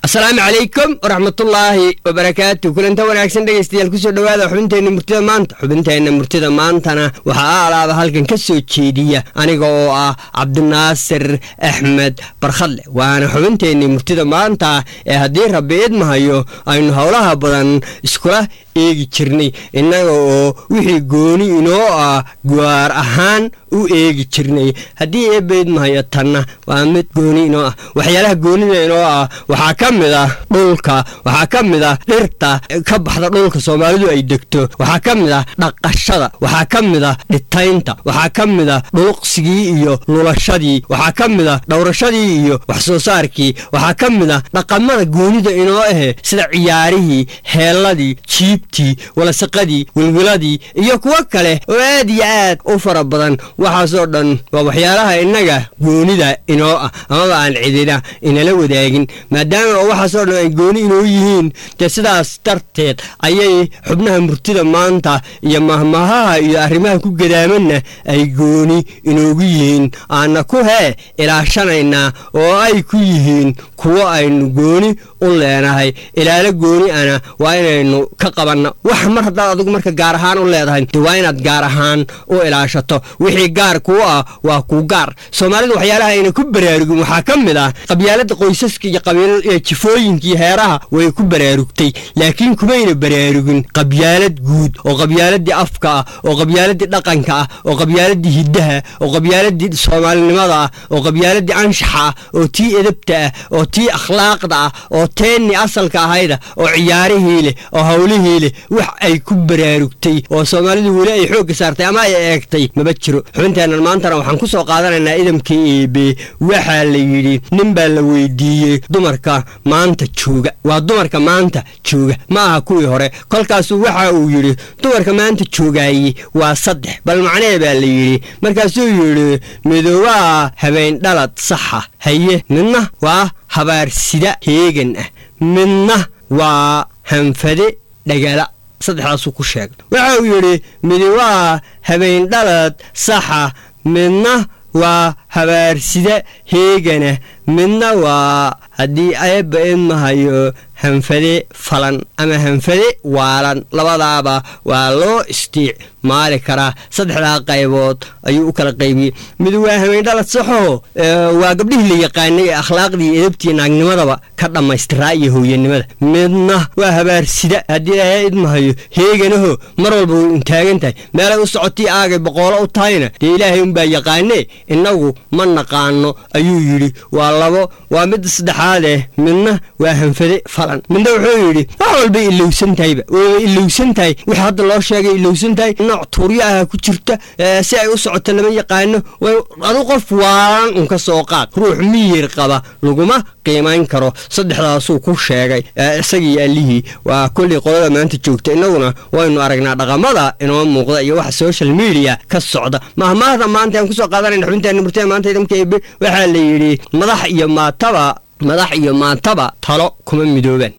asalaamu calaykum waraxmatullaahi wabarakaatu kulanta wanaagsan dhegaystayaal kusoo dhowaada xubinteenna murtida maanta xubinteenna murtida maantana waxaa alaaba halkan ka soo jeediya aniga oo ah cabdinaasir axmed barkhadle waana xubinteenni murtida maanta ee haddii rabbi idmahayo aynu howlaha badan iskula eegi jirnay innaga oo wixii gooni inoo ah gaar ahaan u eegi jirnay haddii eebba idmahayo tanna waa mid gooni inoo ah waxyaalaha goonida inoo ah waxaa ka mid ah dhulka waxaa ka mid ah dhirta ka baxda dhulka soomaalidu ay degto waxaa ka mid ah dhaqashada waxaa ka mid ah dhitaynta waxaa ka mid ah dhuluqsigii iyo lulashadii waxaa ka mid ah dhowrashadii iyo wax soo saarkii waxaa ka mid ah dhaqamada goonida inoo ahe sida ciyaarihii heelladii jiibtii walasaqadii wilwiladii iyo kuwo kale oo aad iyo aad u fara badan waxaasoo dhan waa waxyaalaha innaga goonida inoo ah amaba aan cidina inala wadaagin maadaama oo waxaasoo dhan ay gooni inoo yihiin dee sidaas darteed ayay xubnaha murtida maanta iyo mahmahaha iyo arrimaha ku gadaamanna ay gooni inoogu yihiin aanna ku hee ilaashanaynaa oo ay ku yihiin kuwo aynu gooni u leenahay ilaalo gooni ana waa inaynu ka qabanno wax mar haddaad adigu marka gaar ahaan u leedahay de waa inaad gaar ahaan u ilaashato wixii gaar kuu ah waa kuu gaar soomaalidu waxyaalaha ayna ku baraarugin waxaa ka mid ah qabyaalada qoysaska iyo qabiil jifooyinkii heeraha way ku baraarugtay laakiin kumayna baraarugin qabyaalad guud oo qabyaaladii afka ah oo qabyaaladii dhaqanka ah oo qabyaaladii hiddaha oo qabyaaladii soomaalinimada ah oo qabyaaladii anshaxa ah oo tii edabta ah oo tii akhlaaqda ah oo teenni asalka ahayda oo ciyaarihii leh oo howlihii leh wax ay ku baraarugtay oo soomaalidu weli ay xoogga saartay ama ay eegtay maba jiro xubinteennan maantana waxaan ku soo qaadanaynaa idamka eebe waxaa la yidhi nin baa la weydiiyey dumarka maanta jooga waa dumarka maanta jooga ma aha kuwii hore kolkaasuu waxa uu yidhi dumarka maanta joogaaye waa saddex bal macnee baa la yidhi markaasuu yidhi midoobaha habeendhalad saxa haye midna waa habaarsida heegan ah midna waa hanfade dhagala saddexdaasuu ku sheegay waxa uu yidhi midoobaha habeendhalad saxa midna waa habaarsida heegana midna waa haddii eebba idmahayo hanfade falan ama hanfade waalan labadaaba waa loo isticmaali karaa saddexdaa qaybood ayuu u kala qaybiyey mid waa habeendhalad saxoo waa gabdhihii la yaqaanay ee akhlaaqdii edabtii naagnimadaba ka dhammaystiraa iyo hooyanimada midna waa habaarsida haddii ilaahay idmahayo heeganaho mar walba way untaagan tahay meelay u socotii aagay boqoolo u tahayna dee ilaahay unbaa yaqaanee innagu ma naqaano ayuu yidhi waa labo waa midda saddexaadeh midna waa hanfade falan midna wuxuu yidhi wax walbay ilowsan tahayba wayba ilowsan tahay wix hadda loo sheegay ilowsan tahay nooc tuuryo aha ku jirta si ay u socoto lama yaqaano adu qof waalan un ka soo qaad ruux miyir qaba laguma qiimayn karo saddexdaasuu ku sheegay isagii allihii waa kolley qolada maanta joogta innaguna waynu aragnaa dhaqamada inoo muuqda iyo waxa social media ka socda mahmaahda maanta aan kusoo qaadanayna xubinteena murtada maanta idamka ebe waxaa la yidhi madax iyo maataba madax iyo maataba talo kuma midoobaan